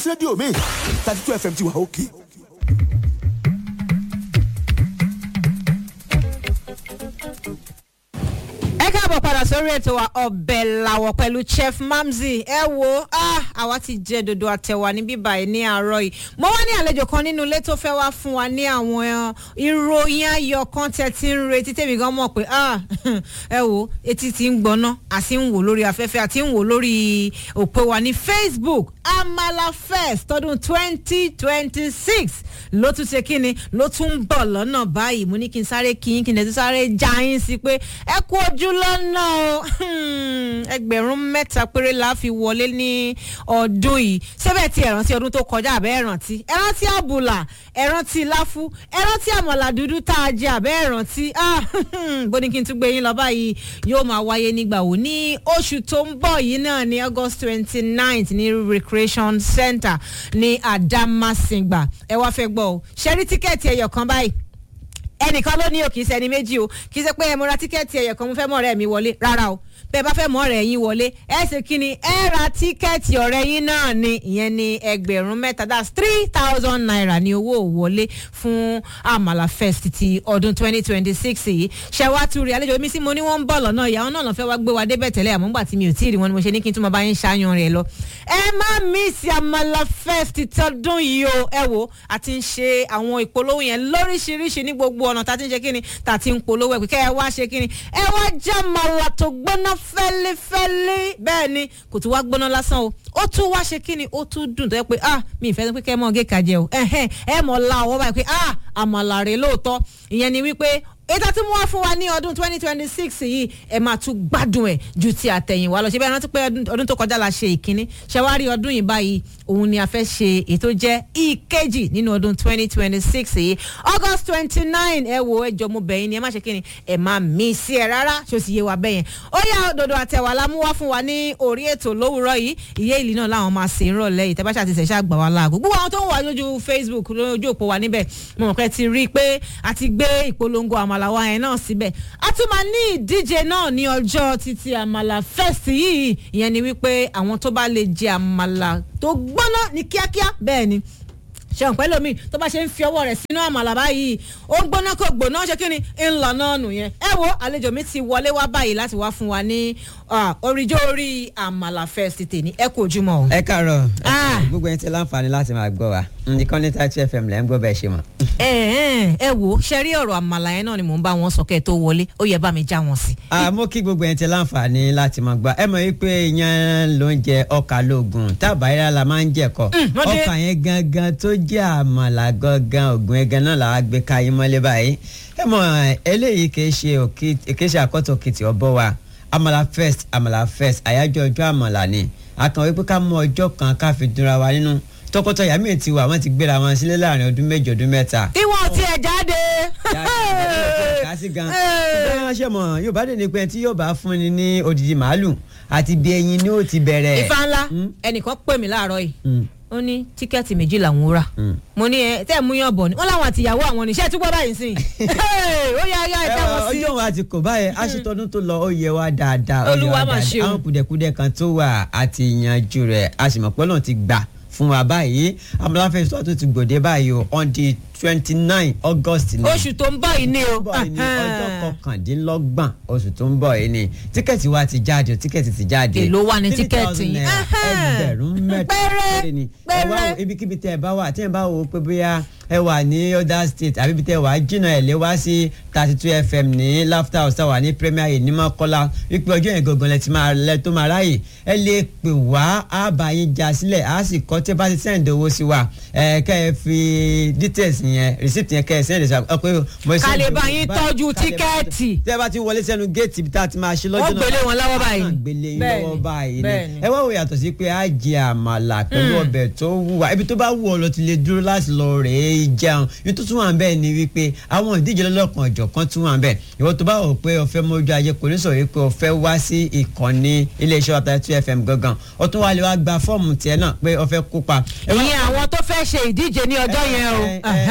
rédíò mi thirty two fm ti wà òkè. ẹ káàbọ̀ padà sórí ètò wa ọbẹ̀ làwọ̀ pẹ̀lú chef mamzi ẹ wo ah, àwa ti jẹ dodo àtẹ̀wà ní bíbá yìí ní àárọ̀ yìí mo wá ní àlejò kan nínú ilé tó fẹ́ wá fún wa ní àwọn eh, ìròyìn ayọ̀ kan tẹ̀ tí ń retí tèmi gan mọ̀ pé ah, ẹ wo etí ti ń gbọ́ná àti ń wò lórí afẹ́fẹ́ àti ń wò lórí òpó wa ní facebook amala fest tọdún twenty twenty six ló tún ṣe kíni ló tún ń bọ̀ lọ́nà báyìí mo ní kí n sáré kí n kí n lè tún sáré já yín sí pé ẹ kú ojú lọ́nà o ẹgbẹ̀rún mẹ́ta péré la fi wọlé ní ọdún yìí sẹ́bẹ̀ tí ẹ rántí ọdún tó kọjá àbẹ́ ẹ rántí ẹ rántí àbùlà ẹ rántí láfú ẹ rántí àmọ̀là dúdú tá a jẹ àbẹ́ ẹ rántí bó ní kí n tún gbé yín lọ báyìí yóò máa wáyé nígbà wo ní oṣù tó ń bọ̀ yìí náà ní august twenty ninth ní recreation center ní adamasingba ẹ wá fẹ́ gbọ́ o ṣe rí tíkẹ́ẹ̀tì ẹyọ kan báyìí ẹnìkan ló ní o kì í ṣẹni méjì o kì í ṣe pé ẹ mo ra tíkẹ́ẹ̀tì ẹ̀yẹ̀ kan mo fẹ́ mọ̀ ọ̀rẹ́ mi wọlé rárá o bẹ́ẹ̀ bá fẹ́ mọ̀ ọ̀rẹ́ yín wọlé ẹ ṣe kí ni ẹ ra tíkẹ́ẹ̀tì ọ̀rẹ́ yín náà ni ìyẹn ni ẹgbẹ̀rún mẹ́ta that's three thousand naira ní owó wọlé fún àmàlà fest ti ọdún twenty twenty six yìí ṣe wá tún rí àlejò mi sí mo ní wọ́n ń bọ̀ lọ́nà ìyàwó náà lọ́ fẹ́ wá gbé wa débẹ̀ tẹ́lẹ̀ àmọ́ gbà tí mi ò tí ì rí wọn ni mo ṣe ní kí n tún máa bá yín ṣáyan rẹ̀ lọ ẹ má mísì àmàlà fest tọdún yìí o ẹ wo àti ń ṣe àwọn ìpolówó yẹn lóríṣiríṣi ní gbogbo ọ̀nà tá a ti ń ṣe kíni tá a ti ń polówó ẹ̀ pé kẹ́ ẹ wá ṣe kíni ẹ wá já màlà tó gbóná fẹ́lẹ́fẹ́lẹ́ bẹ́ẹ̀ ni kò tún wá gbóná lásán o ó tún wá ṣe kíni ó tún dùn tó yẹ pé ah mi ì fẹ́ pé kẹ́ ẹ mọ̀ gé kàjẹ́ o ẹ̀hẹ́n ẹ mọ̀ la ọwọ́ báyìí pé ah àmàlà rè lóòótọ́ ìyẹn ni wípé ètò tí mo wá fún wa ní ọdún twenty twenty six yìí ẹ máa tún gbádùn ẹ ju ti àtẹ̀yìnwá lọ ṣe bẹ́ẹ̀ rántí pé ọdún tó kọjá la ṣe ìkíní ṣẹwárí ọdún yìí báyìí òun ni a fẹ́ ṣe ètò jẹ́ ìkejì nínú ọdún twenty twenty six yìí august twenty nine ẹ wo ẹjọ mo bẹ̀yìn ni ẹ má ṣe kí ni ẹ má mí sí ẹ rárá ṣó sì yé wa bẹ́yẹn ó yá òdòdó àtẹ̀wà la mú wá fún wa ní orí ètò lówùrọ̀ yìí ìyé ìlú náà làwọn máa ṣe ń rọ̀lẹ́ yìí tẹ́bàṣà ti ṣẹ̀ṣẹ̀ àgbà wa láago gbogbo àwọn tó ń wà lójú facebook lójú òpó wa níbẹ̀ mo mọ̀ pé ti rí i pé a ti gbé ìpolongo àmàlà wa yẹn náà síbẹ̀ a tún máa ní ìdíje náà ní ọjọ́ títí àmàlà fest yìí ìyẹn ni wípé àwọn tó bá lè jẹ àmàlà tó gbóná ní kíákíá bẹ́ẹ̀ ni ṣeun pẹ́ lómi tó bá ṣe ń fi ọwọ́ rẹ̀ sínú àmàlà báyìí ó ń gbóná kó gbóná ṣe kí ni ńlọ náà nù yẹn ẹ wo àlejò mi ti wọlé wá báyìí láti wá fún wa ní oríjó orí àmàlà fest tèmi ẹ kò jùmọ̀ o. ẹ káàárọ̀ gbogbo ẹni tí láǹfààní láti máa gbọ́ wa nìkan ní thirty fm lẹ́ ń gbọ́ bẹ́ẹ̀ ṣe mọ̀. ẹ ẹ ẹ wo ṣe rí ọ̀rọ̀ àmàlà yẹn náà ni mò ń bá wọn sọ kẹ́ ẹ tó wọlé ó yẹ bá mi já wọn sí. àmọ́ kí gbogbo ẹni tí láǹfààní láti máa gbọ́ ẹ mọ̀ wípé iyán ló ń jẹ ọkà lóògùn tábàárà la máa ń jẹ̀kọ ọkà yẹn gangan tó jẹ́ àmàlà gangan ògùn ẹ̀gán náà làá gbé ká yín mọ́lé báyìí ẹ mọ̀ eléyìí kì í ṣe kì í ṣe àkọ́tọ̀ kìtì ọ̀bọ wa àmàlà first àmàlà first àyájọ́ ọjọ́ àmàlà ni àkàn wípé ká mú ọjọ́ kan ká fi dúnra wa nínú tọkọtaya míì ti wà wọn ti gbéra wọn sílé láàrin ọdún méjì ọdún mẹ́ta. tí wọn ti ẹ̀ jáde. kásì gan ṣé ṣe mọ yóò bá dé ní pé tí yóò bá fún ni ní odidi màálù àti bí ẹyin ni ó ti bẹ̀rẹ̀. ifá ńlá ẹnìkan pè mí láàárọ̀ yìí ó ní tíkẹ́ẹ̀tì méjì làwọn rà mo ní ẹ tẹ́ ẹ mú yàn bọ̀ ni wọ́n láwọn àtìyàwó àwọn oníṣẹ́ túbọ̀ báyìí sí i ó yá yá ẹ tẹ́ wọn sí. ọjọ́ wa ti kò báyẹn aṣetọ́dún tó lọ ó yẹ wá dáadáa ó yẹ Olúwa wá mà ṣe o. dáadáa àwọn kùdẹ̀kùdẹ̀ kan tó wà àti ìyànjú rẹ̀ a sì mọ̀ pé Ọlọ́run ti gbà fún wa báyìí amúláfẹ́ sọ́ọ́ tó ti gbòde báyìí o on the twenty nine august ni oṣù tó ń bọ̀ yìí ni o. bọ̀ yìí ni ọjọ́ kọkàndínlọ́gbọ̀n oṣù tó ń bọ̀ yìí ni tíkẹ́ẹ̀tì wa ti jáde tíkẹ́ẹ̀tì ti jáde. Èló wà ní Three tíkẹ́ẹ̀tì thousand yìí? naira, Ẹhẹ́n. ẹgbẹ̀rún mẹ́ta Péré, péré ni ẹ wá péré. wo ibikíbi tẹ́ ẹ bá wà tí ẹ bá wo pé bóyá ẹ wà ní other state àbí ibi tẹ́ ẹ wà jìnnà ẹ lé wá sí thirty two fm ní laughter house wà ní premier yìí ní mọ́kọ́lá wípé ọjọ́ yẹn gangan lẹ ti máa lẹ tó máa ráyè ẹ lè pè wá á bá yín já sílẹ̀ á sì kọ́ tẹ́ bá ti send owó sí wa ẹ kẹ́ ẹ fi details yẹn receipt yẹn kẹ́ ẹ send ẹ sọ pé mo Ká lè send bá owó yín báyìí, tọ́jú ká lè bá- tíkẹ́ẹ̀tì. tẹ́ bá ti wọlé sẹ́nu géètì ibi tá a ti máa ṣe lọ́jọ́ Wọ́n gbélé wọn lọ́wọ́ báyìí. á gbélé yín Bẹ́ẹ̀ni, lọ́wọ́ báyìí ni bẹ́ẹ̀ni. ẹ wá wò yàtọ̀ sí pé á jẹ àmàlà pẹ̀lú ọbẹ̀ tó wù wá ibi tó bá wù ọ lọ ti lè dúró láti lọ rèé jẹun ibi tó tún wà bẹ́ẹ̀ ni wípé àwọn ìdíje lọ́lọ́kan ọ̀jọ̀kan tún wà bẹ́ẹ̀ ìwọ tó bá wò pé o fẹ́ mójú ayé kò ní sọ wípé o fẹ́ wá sí ìkànnì iléeṣẹ́ ọ̀tá two fm gangan o tún wá lè wá gba fọ́ọ̀mù tiẹ̀ náà pé o fẹ́ kópa. ẹ wá- ìyẹn àwọn tó fẹ́ ṣe ìdíje ní ọjọ́ yẹn o. ẹ ẹ ẹ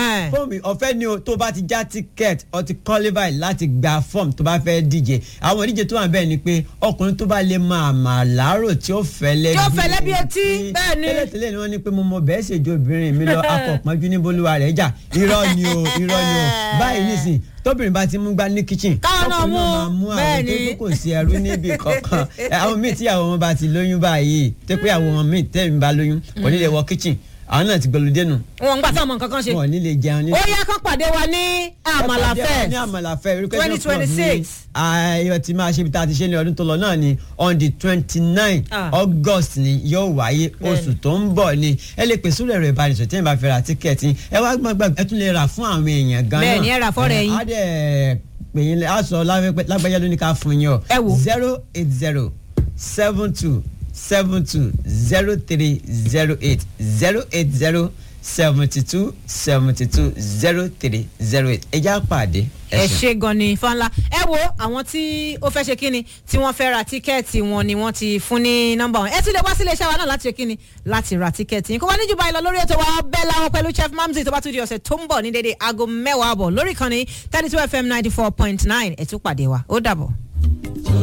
Ẹ̀hẹ́n. fọ́ọ̀mù ọ̀fẹ́ ni o tó bá ti já tíkẹ́ẹ̀tì ọ ti qualify láti gba fọ́ọ̀mù tó bá fẹ́ díje àwọn ìdíje tó wà bẹ́ẹ̀ ni pé ọkùnrin tó bá lè máa mà láàárọ̀ tí ó fẹ́ lẹ́bi Tí ó fẹ́ lẹ́bi etí, bẹ́ẹ̀ ni. tẹ́lẹ̀tẹ́lẹ̀ ni wọ́n ní pé mo mọ bẹ́ẹ̀ ṣèjọ obìnrin mi lọ akọ̀pọ̀njú ní bolúwa rẹ̀ jà irọ́ ni o irọ́ ni o báyìí nísìn tóbìnrin bá ti mú gbá ní kitchen Káwọn náà ọkùnrin náà mú, máa mú bẹ́ẹ̀ àwọn tó ni. tó kò sí ẹrú níbi kankan Ẹ, àwọn míì tíyàwó wọn bá ti lóyún báyìí tó pé àwọn míì tẹ́lẹ̀ bá lóyún kò ní lè wọ kitchen àwọn náà ti gbọlódé nù wọn ń gbà táwọn nǹkan ṣe wọn ò ní lè jẹun ní ó yá kán pàdé wa ní àmàlà ní fest àmàlà fẹ́ education club 2026. ní ayọ̀ tí máa ṣe ibi tá a ti ṣe ní ọdún tó lọ náà ni on the twenty nine Ah. august ni yóò wáyé oṣù tó ń bọ̀ ni ẹ lè pèsè rẹ̀ rẹ̀ ìbánisọ̀ tí ẹ bá fẹ́ ra tíkẹ́ẹ̀tì ẹ wá gbàgbà ẹ tún lè rà fún àwọn èèyàn gan náà Bẹ́ẹ̀ ni, ẹ rà fọ́rẹ̀ yín. á dẹ̀ pè yín á sọ lágbájá ló ní ká fún yín o Ẹ wò. zero eight zero seven two seven two zero three zero eight zero eight zero seventy two seventy two zero three zero eight ẹ já pàdé ẹ ṣe gan ni fanla ẹ wo àwọn tí ó fẹ́ ṣe kíni tí wọ́n fẹ́ ra tíkẹ́ẹ̀tì wọn ni wọ́n ti fún ní nọ́mbà wọn ẹ tún lè wá sílé iṣẹ́ wa náà láti ṣe kíni láti ra tíkẹ́ẹ̀tì yín kó wá níjú báyìí lọ lórí ètò wa bẹ́ẹ̀ láwọn pẹ̀lú chef mamzi tó bá tún di ọ̀sẹ̀ tó ń bọ̀ ní dédé aago mẹ́wàá àbọ̀ lórí ìkànnì thirty two fm ninety four point nine ẹ̀ tún pàdé wa ó dàbọ̀.